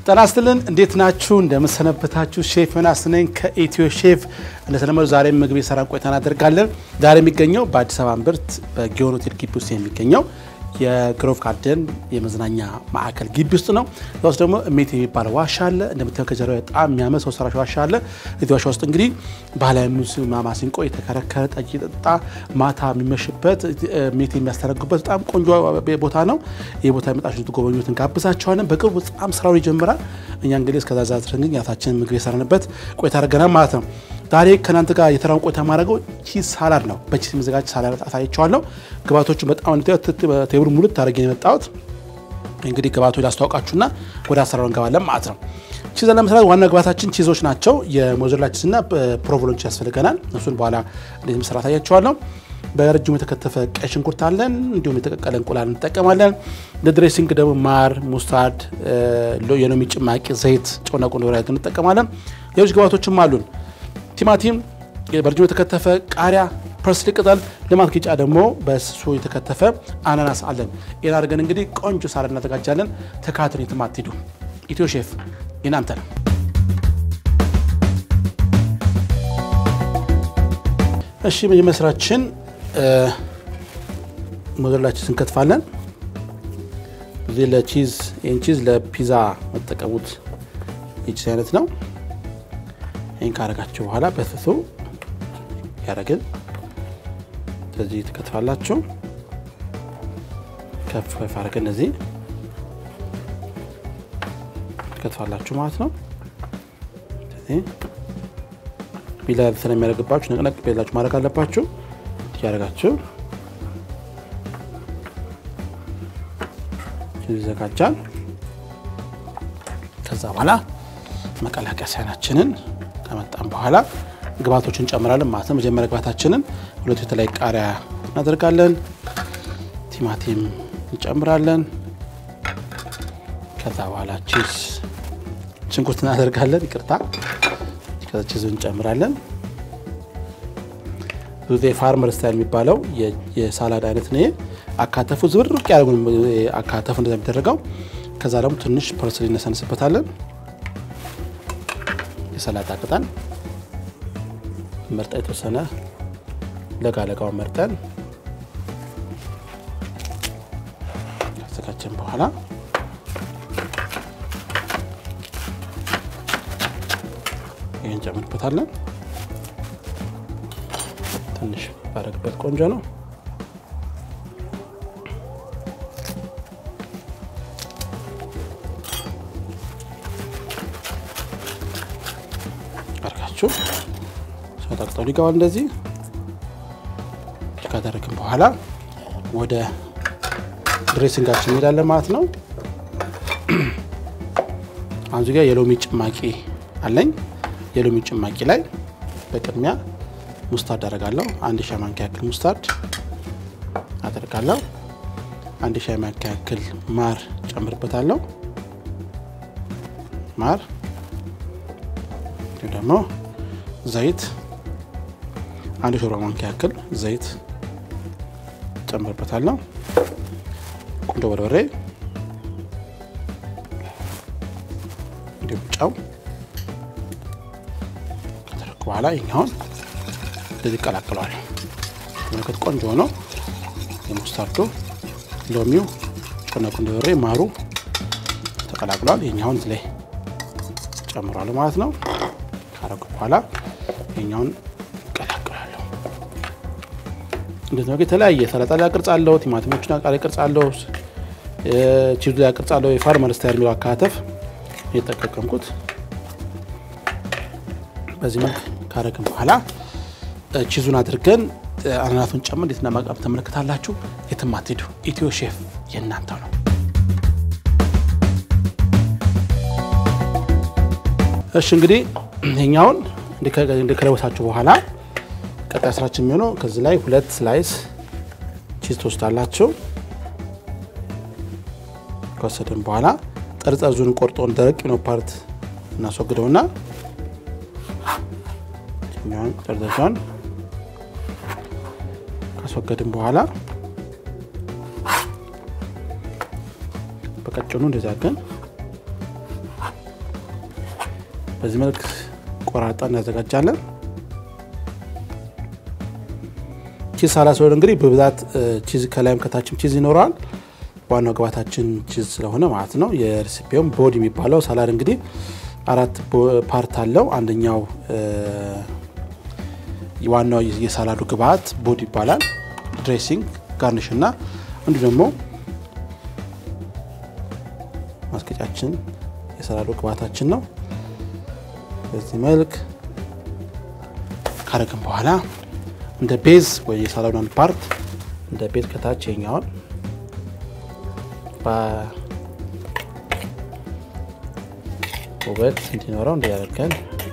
ጤና ይስጥልን እንዴት ናችሁ? እንደምሰነበታችሁ። ሼፍ ዮናስ ነኝ ከኢትዮ ሼፍ። እንደተለመደው ዛሬ ምግብ የሰራን ቆይታ እናደርጋለን። ዛሬ የሚገኘው በአዲስ አበባ እምብርት በጊዮን ሆቴል ግቢ ውስጥ የሚገኘው የግሮቭ ጋርደን የመዝናኛ ማዕከል ግቢ ውስጥ ነው። እዛ ውስጥ ደግሞ እሜት የሚባል ዋሻ አለ። እንደምታየው ከጀርባ በጣም የሚያምር ሰው ሰራሽ ዋሻ አለ። እዚህ ዋሻ ውስጥ እንግዲህ ባህላዊ ሙዚቃ ማሲንቆ የተከረከረ ጠጅ ጠጣ ማታ የሚመሽበት እሜት የሚያስተረጉበት በጣም ቆንጆ ቦታ ነው። ይህ ቦታ የመጣችሁ እንድትጎበኙት እንጋብዛችኋለን። በቅርቡ በጣም ስራው ይጀምራል። እኛ እንግዲህ እስከዛ ዛ ድረስ ግን ያታችን ምግብ የሰራንበት ቆይታ አድርገናል ማለት ነው። ዛሬ ከእናንተ ጋር የተራውን ቆይታ ማድረገው ቺዝ ሳላድ ነው። በቺዝ የሚዘጋጅ ሳላድ አሳያቸዋለሁ። ግባቶቹ በጣም ቴብሉ ሙሉት ታደረግ የመጣሁት እንግዲህ ግባቶች ላስተዋውቃችሁና ወደ አሰራሩ እንገባለን ማለት ነው። ቺዝ ለመስራት ዋና ግባታችን ቺዞች ናቸው። የሞዘሬላ ቺዝ እና ፕሮቮሎንች ያስፈልገናል። እሱን በኋላ እንዴት መስራት አሳያቸዋለሁ። በረጅሙ የተከተፈ ቀይ ሽንኩርት አለን። እንዲሁም የተቀቀለ እንቁላል እንጠቀማለን። ለድሬሲንግ ደግሞ ማር፣ ሙስታርድ፣ የሎሚ ጭማቂ፣ ዘይት፣ ጨውና ቁንዶ በርበሬ እንጠቀማለን። ሌሎች ግባቶችም አሉን። ቲማቲም፣ በረጅሙ የተከተፈ ቃሪያ፣ ፐርስሊ ቅጠል፣ ለማስጌጫ ደግሞ በስሱ የተከተፈ አናናስ አለን። ይህን አድርገን እንግዲህ ቆንጆ ሳላድ እናዘጋጃለን። ተካትኑ፣ የትም አትሂዱ። ኢትዮ ሼፍ የናንተ ነው። እሺ መጀመሪያ ስራችን ሞዘሬላችን እንከትፋለን። እዚህ ለቺዝ ይህን ቺዝ ለፒዛ መጠቀሙት የቺዝ አይነት ነው። ይህን ካረጋችሁ በኋላ በስሱ ያደረግን ስለዚህ ትከትፋላችሁ። ከፍ ከፍ አድርገን እነዚህ ትከትፋላችሁ ማለት ነው። ቢላ ስለሚያደርግባችሁ ነቅነቅ ቤላችሁ ማድረግ አለባችሁ። እያደረጋችሁ ይዘጋጃል። ከዛ በኋላ መቀላቀያ ሳህናችንን ከመጣም በኋላ ግብአቶችን እንጨምራለን ማለት ነው። መጀመሪያ ግብአታችንን ሁለቱ የተለያዩ ቃሪያ እናደርጋለን። ቲማቲም እንጨምራለን። ከዛ በኋላ ቺዝ ሽንኩርት እናደርጋለን። ይቅርታ፣ ከዛ ቺዝ እንጨምራለን። ብዙ ፋርመር ስታይል የሚባለው የሳላድ አይነት ነው። አካተፉ ዝብርቅ ያደርጉ አካተፉ እንደዛ የሚደረገው። ከዛ ደግሞ ትንሽ ፐርስሊ እነሰንስበታለን። የሰላጣ ቅጠል መርጠን የተወሰነ ለጋ ለጋውን መርጠን ካዘጋጀን በኋላ ይህን ጨምርበታለን። ትንሽ ባረግበት ቆንጆ ነው። አርጋችሁ ሰጣቅጠው ሊገባል። እንደዚህ ካደረግን በኋላ ወደ ድሬሲንጋችን እንሄዳለን ማለት ነው። አሁን እዚህ ጋር የሎሚ ጭማቂ አለኝ። የሎሚ ጭማቂ ላይ በቅድሚያ ሙስታርድ አደርጋለሁ። አንድ ሻይ ማንኪያ ያክል ሙስታርድ አደርጋለሁ። አንድ ሻይ ማንኪያ ያክል ማር ጨምርበታለሁ። ማር እንዲሁም ደግሞ ዘይት አንድ ሾርባ ማንኪያ ያክል ዘይት ጨምርበታለሁ። ቁንዶ በርበሬ እንዲሁም ጨው ከደረኩ በኋላ ይኛውን እንደዚህ ይቀላቅለዋል። ምልክት ቆንጆ ሆኖ የሙስታርዱ ሎሚው፣ ጨውና ቁንዶ በርበሬ ማሩ ተቀላቅለዋል። ይኛውን እዚህ ላይ ጨምሯል ማለት ነው። ካረጉ በኋላ ይኛውን ቀላቅላለሁ። እንደዚህ ነው። የተለያየ ሰላጣ ላይ ቅርጽ አለው፣ ቲማቲሞችን ላይ ቅርጽ አለው፣ ቺዙ ላይ ቅርጽ አለው። የፋርመር ስታይል የሚለው አካተፍ የተጠቀምኩት በዚህ መልክ ካረግን በኋላ ቺዙን አድርገን አናናቱን ጨምር እንዴት እንደማቅረብ ተመለከታላችሁ። የትም አትሄዱ። ኢትዮ ሼፍ የእናንተው ነው። እሺ እንግዲህ ይሄኛውን እንደከለበሳችሁ በኋላ ቀጣይ ስራችን የሚሆነው ከዚህ ላይ ሁለት ስላይስ ቺዝ ትወስዳላችሁ። ከወሰድን በኋላ ጠርጠዙን ቆርጦን ደረቅ ነው ፓርት እናስወግደውና ጠርጠዟን ካስወገድን በኋላ በቀጭኑ እንደዚያ ግን በዚህ መልክ ቆራርጣ እናዘጋጃለን። ቺዝ ሳላድ ስለሆነ እንግዲህ በብዛት ቺዝ ከላይም ከታችም ቺዝ ይኖረዋል። ዋናው ግባታችን ቺዝ ስለሆነ ማለት ነው። የሬሲፒውም ቦዲ የሚባለው ሳላድ እንግዲህ አራት ፓርት አለው። አንደኛው ዋናው የሳላዱ ግብአት ቦዲ ይባላል። ድሬሲንግ፣ ጋርኒሽ እና እንዲሁ ደግሞ ማስጌጫችን የሰላዶ ግብአታችን ነው። በዚህ መልክ ካረግን በኋላ እንደ ቤዝ ወይ የሳላዶን ፓርት እንደ ቤዝ ከታች የኛውን ውበት እንዲኖረው እንዲያደርገን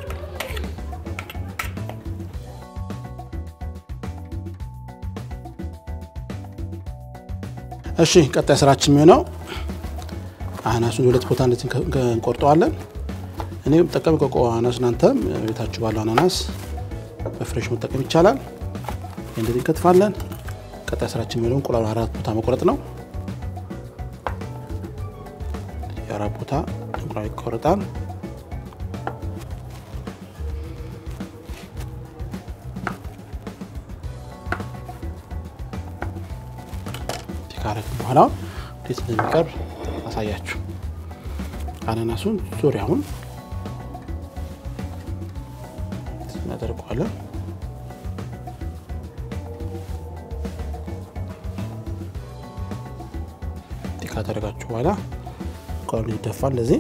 እሺ ቀጣይ ስራችን የሚሆነው አናሱን ሁለት ቦታ እንደዚህ እንቆርጠዋለን። እኔ ጠቀም ቆቆ አናስ፣ እናንተም ቤታችሁ ባለው አናናስ በፍሬሽ መጠቀም ይቻላል። እንደዚህ እንከትፋለን። ቀጣይ ስራችን የሚሆነው እንቁላሉ አራት ቦታ መቁረጥ ነው። የአራት ቦታ እንቁላል ይቆረጣል። ካረግን በኋላ እንዴት እንደሚቀርብ አሳያችሁ። አናናሱን ዙሪያውን እናደርገዋለን። ካደረጋችሁ በኋላ እንቁላሉ ይደፋል እንደዚህ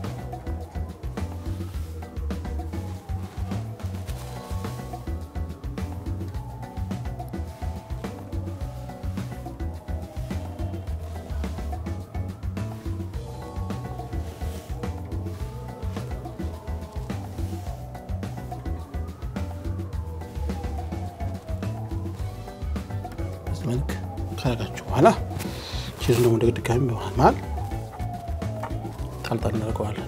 መልክ ካረጋችሁ በኋላ ቺዙን ደግሞ እንደ ድጋሚ በመሃል ጣልጣል እናደርገዋለን።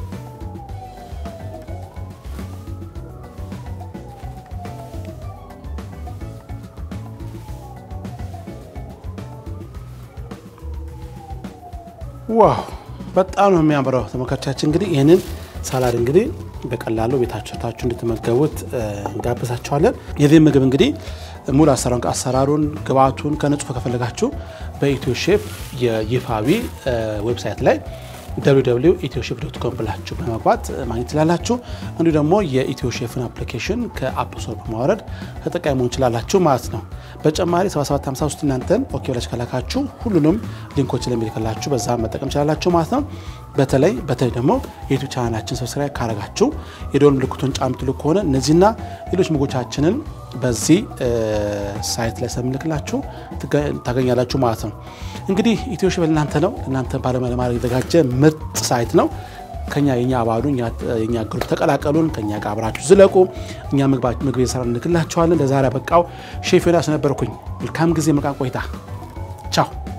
ዋው በጣም ነው የሚያምረው። ተመልካቾቻችን እንግዲህ ይህንን ሳላድ እንግዲህ በቀላሉ ቤታችሁ ሰርታችሁ እንድትመገቡት እንጋብዛችኋለን። የዚህ ምግብ እንግዲህ ሙሉ አሰራሩን አሰራሩን ግብአቱን ከንጹህ ከፈለጋችሁ በኢትዮ ሼፍ የይፋዊ ዌብሳይት ላይ www ኢትዮ ሼፍ ዶት ኮም ብላችሁ በመግባት ማግኘት ትችላላችሁ። እንዲሁ ደግሞ የኢትዮ ሼፍን አፕሊኬሽን ከአፕ ስቶር በማውረድ ተጠቃሚ መሆን ትችላላችሁ ማለት ነው። በተጨማሪ 7753 እናንተን ኦኬ ብላችሁ ከላካችሁ ሁሉንም ሊንኮች ለሚልክላችሁ በዛ መጠቀም ትችላላችሁ ማለት ነው። በተለይ በተለይ ደግሞ የዩቱብ ቻናላችን ሰብስክራይብ ካረጋችሁ የደወል ምልክቱን ጫን የምትሉ ከሆነ እነዚህና ሌሎች ምግቦቻችንን በዚህ ሳይት ላይ ስለምልክላችሁ ታገኛላችሁ ማለት ነው። እንግዲህ ኢትዮ ሼፍ ለእናንተ ነው። ለእናንተ ባለሙያ ለማድረግ የተዘጋጀ ምርጥ ሳይት ነው። ከኛ የኛ አባሉ የኛ ግሩፕ ተቀላቀሉን። ከኛ ጋር አብራችሁ ዝለቁ። እኛ ምግብ የሰራ እንልክላችኋለን። ለዛሬ በቃው ሼፍ ዮናስ ነበርኩኝ። መልካም ጊዜ፣ መልካም ቆይታ። ቻው